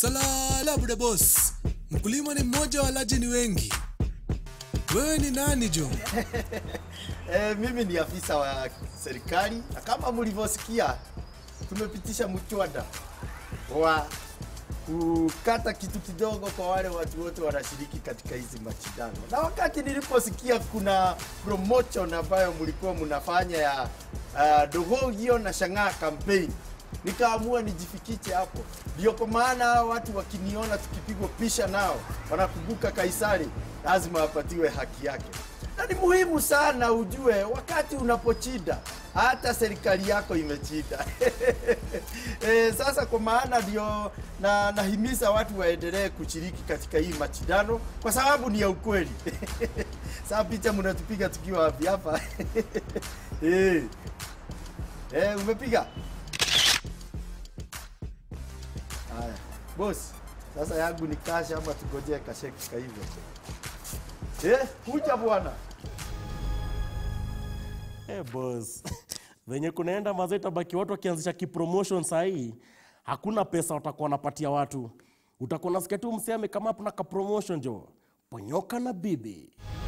Salala bude boss, mkulima ni mmoja, walaji ni wengi. Wewe ni nani Jo? E, mimi ni afisa wa serikali na kama mlivyosikia, tumepitisha mswada wa kukata kitu kidogo kwa wale watu wote wanashiriki katika hizi mashindano. Na wakati niliposikia kuna promotion ambayo mlikuwa mnafanya ya uh, Dohogio na Shang'aa campaign, nikaamua nijifikiche hapo. Ndio kwa maana hao watu wakiniona tukipigwa pisha nao wanakumbuka Kaisari, lazima apatiwe haki yake na ni muhimu sana ujue wakati unapochinda hata serikali yako imechinda. e, sasa kwa maana ndio na nahimiza watu waendelee kushiriki katika hii mashindano kwa sababu ni ya ukweli. Sasa picha mnatupiga tukiwa wapi hapa? e. E, umepiga haya boss. Sasa yangu ni kasha ama tugojee kasheki hivyo? Eh, kuja bwana. Eh, boss. Venye kunaenda mazee tabaki watu wakianzisha kipromotion sahii, hakuna pesa watakuwa wanapatia watu. Utakuwa nasikia tu msee amekama hapo na kapromotion jo. Ponyoka na bibi.